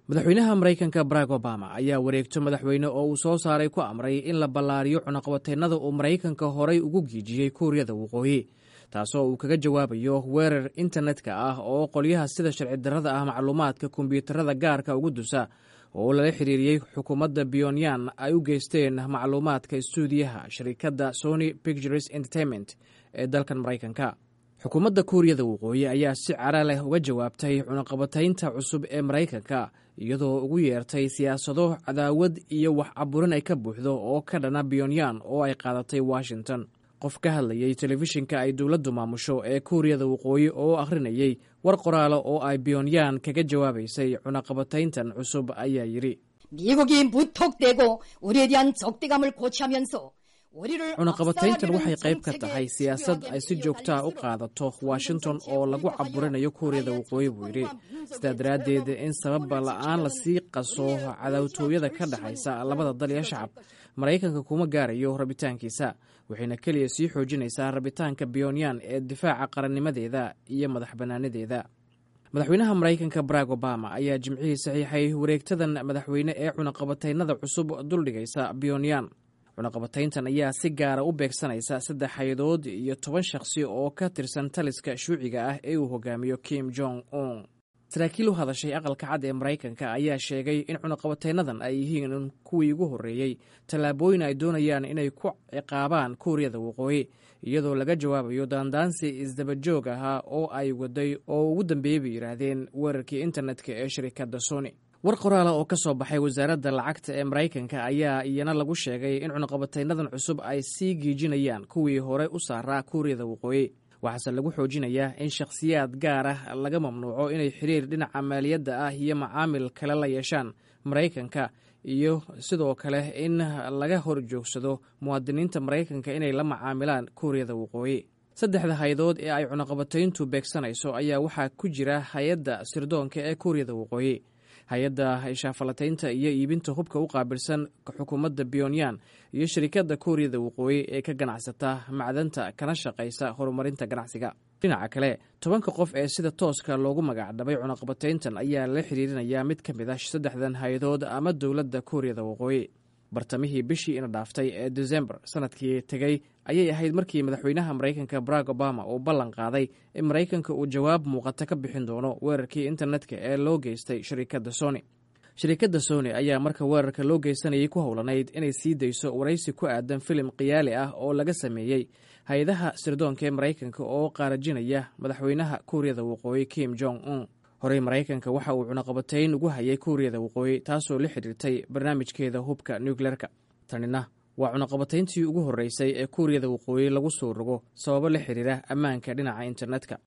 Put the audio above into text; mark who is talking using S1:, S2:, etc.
S1: madaxweynaha maraykanka barack obama ayaa wareegto madaxweyne oo uu soo saaray ku amray in la ballaariyo cunaqabateennada uu maraykanka horay ugu giijiyey kuuriyada waqooyi taasoo uu kaga jawaabayo weerar internetka ah oo qolyaha sida sharci darrada ah macluumaadka kombiyuutarada gaarka ugu dusa oo lala xiriiriyey xukuumadda pyonyan ay u geysteen macluumaadka istuudiyaha shirikadda sony pictures entertainment ee dalkan maraykanka xukuumadda kuuriyada waqooyi ayaa si cara leh uga jawaabtay cunaqabataynta cusub ee maraykanka iyadoo ugu yeertay siyaasado cadaawad iyo wax caburin ay ka buuxdo oo ka dhana pyonyan oo ay qaadatay washington qof ka hadlayey telefishinka ay dowladdu maamusho ee kuuriyada waqooyi oo akhrinayey war qoraalo oo ay pyonyan kaga jawaabaysay cunaqabatayntan cusub ayaa yidhi
S2: 미국이 무턱대고 우리에 대한 적대감을 고취하면서
S1: cunaqabatayntan waxay qayb ka tahay siyaasad ay si joogtaa u qaadato washington oo lagu caburinayo kuuriyada waqooyi buu yidhi sidaa daraaddeed in sababa la'aan lasii qaso cadaawtooyada ka dhexaysa labada dal iyo shacab maraykanka kuma gaarayo rabitaankiisa waxayna keliya sii xoojinaysaa rabitaanka pyonyan ee difaaca qarannimadeeda iyo madax bannaanadeeda madaxweynaha maraykanka barack obama ayaa jimcihii saxiixay wareegtadan madaxweyne ee cunaqabataynada cusub duldhigaysa pyonyan cunaqabatayntan ayaa si gaara u beegsanaysa saddex hay-adood iyo toban shakhsi oo ka tirsan taliska shuuciga ah ee uu hogaamiyo kim jong un saraakiil u hadashay aqalka cad ee maraykanka ayaa sheegay in cunaqabataynadan ay yihiin kuwii ugu horreeyey tallaabooyin ay doonayaan inay ku ciqaabaan kuuriyada waqooyi iyadoo laga jawaabayo daandaansi isdabajoog ahaa oo ay waday oo ugu dambeeyey bay yidhaahdeen weerarkii internetka ee shirikadda sony war qoraala oo ka soo baxay wasaaradda lacagta ee maraykanka ayaa iyana lagu sheegay in cunaqabataynadan cusub ay sii giijinayaan kuwii hore u saaraa kuuriyada waqooyi waxaase lagu xoojinayaa in shakhsiyaad gaar ah laga mamnuuco inay xiriir dhinaca maaliyadda ah iyo macaamil kale la yeeshaan maraykanka iyo sidoo kale in laga hor joogsado muwaadiniinta maraykanka inay la macaamilaan kuuriyada waqooyi saddexda hay-adood ee ay cunaqabatayntu beegsanayso ayaa waxaa ku jira hay-adda sirdoonka ee kuuriyada waqooyi hay-adda shaafalataynta iyo iibinta hubka u qaabilsan xukuumadda pyonyan iyo shirikadda kuuriyada waqooyi ee ka ganacsata macdanta kana shaqaysa horumarinta ganacsiga dhinaca kale tobanka qof ee sida tooska loogu magacdhabay cunaqabatayntan ayaa la xiriirinayaa mid ka mid ah saddexdan hay-adood ama dowladda kuuriyada waqooyi bartamihii bishii ina dhaaftay ee desembar sanadkii tegey ayay ahayd markii madaxweynaha maraykanka barack obama uu ballan qaaday in maraykanka uu jawaab muuqata ka bixin doono weerarkii internetka ee loo geystay shirikadda sony shirikadda sony ayaa marka weerarka loo geysanayay ku howlanayd inay sii dayso waraysi ku aadan filim khiyaali ah oo laga sameeyey hay-adaha sirdoonka ee maraykanka oo qaarajinaya madaxweynaha kuuriyada waqooyi kim jong un horey maraykanka waxa uu cunaqabatayn ugu hayay kuuriyada waqooyi taasoo la xidhiirtay barnaamijkeeda hubka nucleerka tanina waa cunaqabatayntii ugu horreysay ee kuuriyada waqooyi lagu soo rogo sababo la xidhiira ammaanka dhinaca internetka